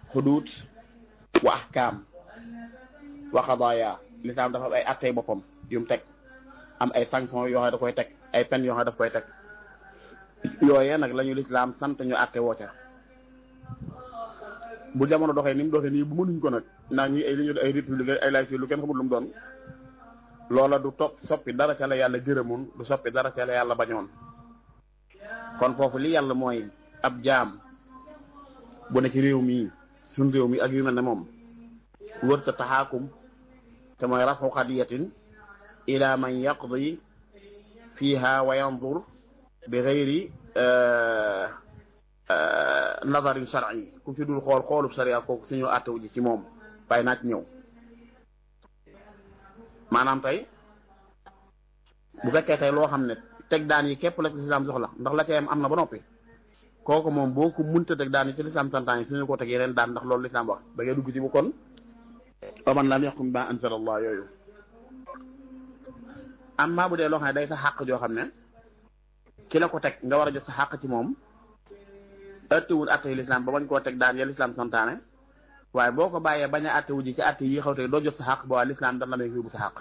xuduut wa ahkaam wa qadaaya lislaam dafa am ay attey boppam yu mu teg am ay sanction yoo xam ne da koy teg ay peine yoo xam ne daf koy teg yooyee nag la ñu lislaam sant ñu atte woo ca bu jamono doxee ni mu doxee nii bu mënuñ ko nag ndax ñi ay li ñu ay république ay laïcité lu kenn xamul lu mu doon loola du topp soppi dara ca la yàlla gërëmoon du soppi dara ca la yàlla bañoon kon foofu li yàlla mooy ab jaam bu ne ci réew mii suñ réew mi ak yu mel ne moom wërta taxaakum te mooy rafu xadiyatin ila man yaqdi fiha wa yandur bi gayri nazarin shar'i ku ci dul xool xoolub sharia kooku suñu àttewu ji ci moom waaye naaj ñëw maanaam tey bu fekkee tey loo xam ne teg daan yi képp la ci lislaam soxla ndax la ca yam am na ba noppi kooku moom boo ko munta teg daan yi ci lislaam santaan yi suñu ko teg yeneen daan ndax loolu lislaam wax da ngay dugg ci bu kon waman lam yaxkum bima anzala allah yooyu amma bu dee loo xam ne day sa xàq joo xam ne ki la ko teg nga war a jot sa xàq ci moom attewul atte yi lislaam ba bañ koo teg daan ya lislaam santaane waaye boo ko bàyyee bañ a attewu ji ci atte yi xaw te doo jot sa xàq ba waa lislaam dana la may yóbbu sa xàq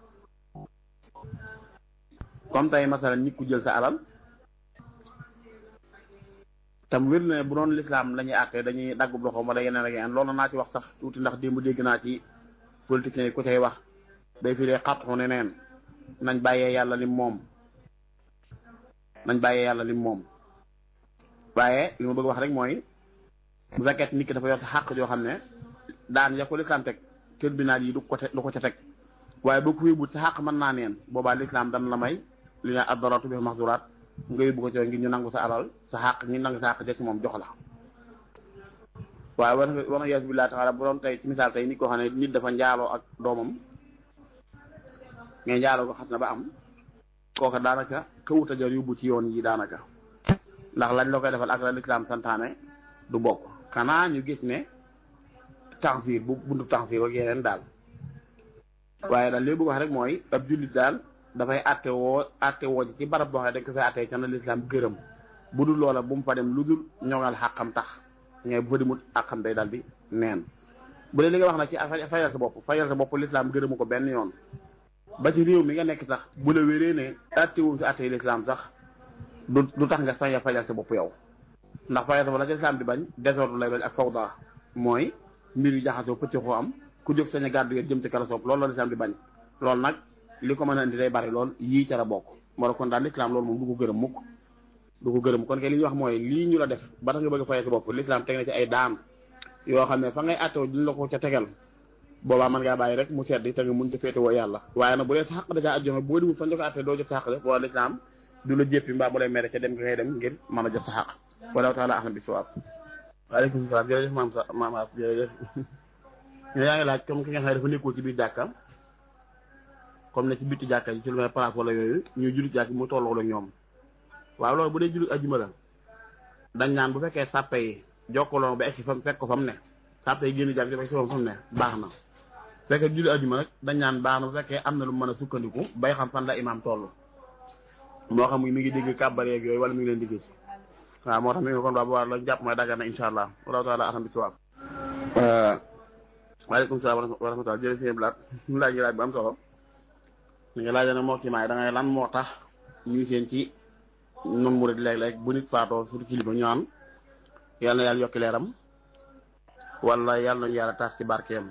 comme tey masalan nit ku jël sa alal tam wér na bu doon lislaam la ñuy àtte dañuy daggub loxoom wala yeneen ak yeneen loolu naa ci wax sax tuuti ndax démb dégg naa ci politiciens yi ku cay wax day firee xatxu ne neen nañ bàyyee yàlla lim moom nañ bàyyee yàlla lim moom waaye li ma bëgg wax rek mooy bu fekkee nit ki dafa yor sa xàq joo xam ne daan ya ko lislaam teg tribunal yi du ko du ko ca teg waaye boo ko yóbbu sa xàq mën naa neen boobaa lislaam dana la may li nga addaratu bi maxduraat nga yóbbu ko ci ngir ñu nangu sa alal sa xàq ñu nangu sa xàq ja ci moom jox la waaye war na war na yees billahi taala bu doon tey ci misaal tey nit koo xam ne nit dafa njaaloo ak doomam mais njaaloo ko xas na ba am kooka daanaka kawuta jar yóbbu ci yoon yi daanaka ndax lañ la koy defal ak la lislaam santaane du bokk xanaa ñu gis ne tansiir bu buntu tansiir ak yeneen daal waaye daal li bëgg wax rek mooy ab jullit daal dafay atte woo atte woo ci barab boo xam ne dañ ko fay atte ca na lislaam gërëm bu dul loola bu mu fa dem lu dul ñoŋal xàqam tax mais bu fa demut àqam day daal di neen bu dee li nga wax nag ci fayal sa bopp fayal sa bopp lislaam gërëmu ko benn yoon ba ci réew mi nga nekk sax bu la wéree ne atte wu si atte yi lislaam sax du du tax nga sañ a fayal sa bopp yow ndax fayal sa bopp la ci lislaam di bañ désordre lay bañ ak fawda mooy mbir yu jaxasoo pëccëxoo am ku jóg sañ a gàddu yéen jëm ci kala soob loolu la lislaam di bañ loolu nag li ko mën a indi day bari lool yii ca la bokk moo kon daal lislaam loolu moom du ko gërëm mukk du ko gërëm kon kay li ñuy wax mooy lii ñu la def ba tax nga bëgg a fayal sa bopp lislaam teg na ci ay daan yoo xam ne fa ngay àttewo duñ la ko ca tegal boobaa mën ngaa bàyyi rek mu sedd te nga mun ci féete woo yàlla waaye nag bu dee sa xaq da caa ajjome boo dimul fañ la ko àtte doo jot sa xaq def wala lislaam du la jéppi mbaa bu lay mere ca dem nga ngay dem ngir mën a jot sa xaq wallahu taala ahlam bi sawaab waaleykum salaam jërëjëf maam sa maam as jërëjëf ñu yaa ngi laaj comme ki nga xam ne dafa nekkul ci biir jàkka comme ne ci bitti jàkka yi ci lu may place wala yooyu ñuy jullit jàkk mu tolloo la ñoom waaw loolu bu dee jullit ajjuma la dañ naan bu fekkee sàppe yi jokkaloo ba egsi fam fekk ko fa mu ne sàppe yi génn jàkk ci fa mu ne baax na fekkee jullit ajjuma nag dañ naan baax na bu fekkee am na lu mën a sukkandiku bay xam fan la imaam toll moo xam mi ngi dégg kàbbar yeeg yooyu wala mi ngi leen di gis waaw moo tax mi ngi kon waa bu war la jàpp mooy daggan na insha allah wallahu taala axam bi siwaab waaleykum salaam wa rahmatulah jërëjëf sëñ Blaat ñu laaj laaj bu am solo li nga laaj ne moo ci maay da ngay lan moo tax ñuy seen ci nun murid léeg-léeg bu nit faatoo surtout kilifa ñu naan yal na yàlla yokki leeram wala yàlla nañu yàlla taas ci barkeem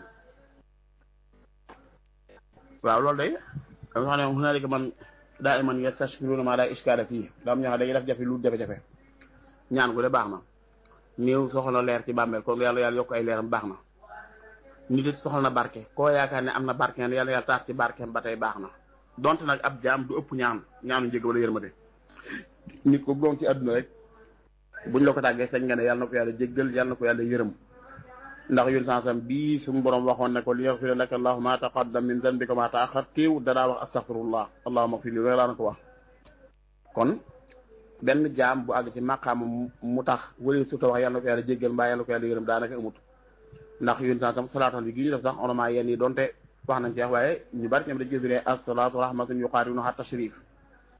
waaw loolu day dama xam ne hunaalika man daa iman yastashfiruuna maa laa ishkaala fii daa am ñoo xam dañuy def jafe lu jafe-jafe ñaan gu de baax na néew soxla leer ci bàmmeel kon yàlla yàlla yokk ay leeram baax na nit it soxla na barke koo yaakaar ne am na barke yàlla yàlla taas ci barkeem ba tey baax na donte nag ab jaam du ëpp ñaan ñaanu njëg wala yërmande nit ko doon ci àdduna rek buñ la ko tàggee sañ nga ne yàlla na ko yàlla jéggal yàlla na ko yàlla yërëm ndax yun sansam bii suñu borom waxoon ne ko li yaxfira laka allahu ma taqaddam min zanbika ma taaxar téew danaa wax astaghfirullah allahumma xfir li loolu laa na ko wax kon benn jaam bu àgg ci maqaama mu tax wala surtout wax yàlla na ko yàlla jéggal mbaa yàlla na ko yàlla yërëm daanaka amut ndax yun sansam salaatal bi gi ñu def sax orament yenn yi donte wax nañ ci wax waaye ñu bari ñoom dañ gis asalaatu rahmatun yuqaarinuha tashrif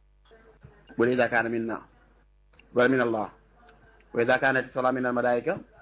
bu dee ida kaana minna wala min allah wa ida kaanat salaa min al malaika